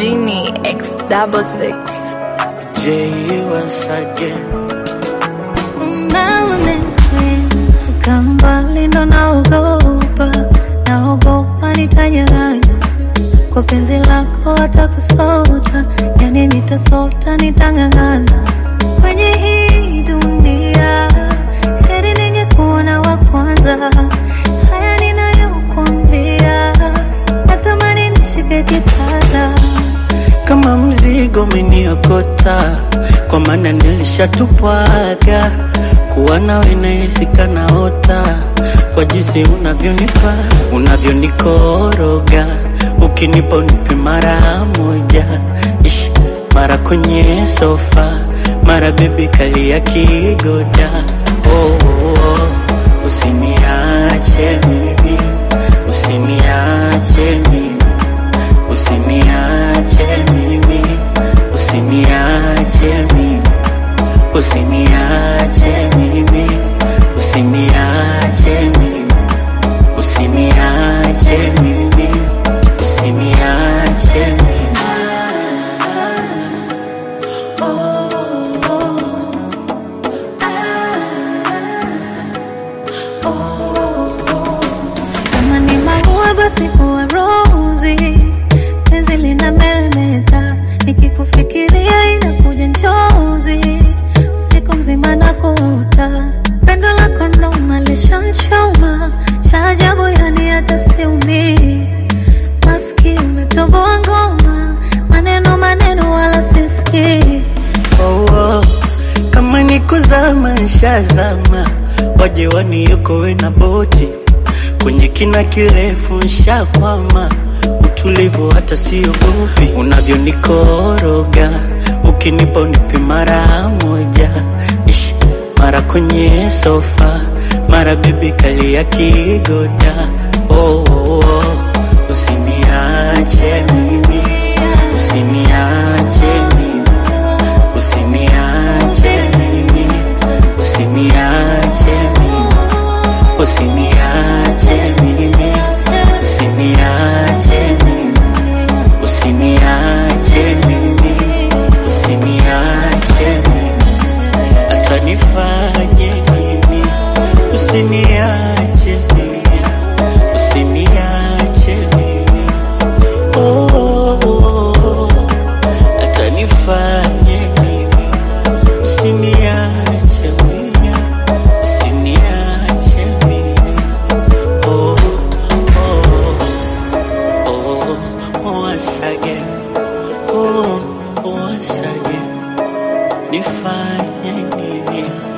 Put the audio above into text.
Genie X double six. J once again. Kama mbali ndo naogopa, naogopa nitanyang'anya kwa penzi lako, hata kusota, yani nitasota, nitang'ang'ana kwenye hii dunia. Heri ningekuona wa kwanza, haya ninayokuambia, natamani nishike kitasa Kama mzigo umeniokota, kwa maana nilishatupwaga. Kuwa nawe nahisi kanaota, kwa jinsi unavyonipa, unavyonikoroga, ukinipa unipe mara moja, Ish, mara kwenye sofa, mara bebi kalia kigoda. Oh, oh, oh. Usiniache mimi, usiniache mimi Usiniache mimi, usiniache mimi, usiniache mimi, usiniache mimi, usiniache mimi, usiniache mimi. Kama ni maua basi huwa rozi, penzi lina meremeta, nikikufikiria inakuja njozi, usiku mzima nakuota, pendo lako noma lishanchoma, cha ajabu yani hata siumii, maski umetoboa ngoma, maneno maneno wala sisikii Oh, oh. Kama ni kuzama nshazama, waje waniokoe na boti kwenye kina kirefu nshakwama, utulivu hata siogopi, unavyonikoroga ukinipa unipe mara moja, Ish, mara kwenye sofa, mara bibi kalia kigoda. Oh, oh, oh. Usiniache mimi, usiniache mimi Usiniache mimi, usiniache mimi, usiniache mimi, usiniache mimi, usiniache mimi, usiniache mimi, hata nifanye nini, usiniache mimi, usiniache mimi, oh, oh, oh, oh. hata nifanye nini Usiniache mimi, usiniache mimi. Oh, oh, oh, once again. Oh, once again. Nifanye nini?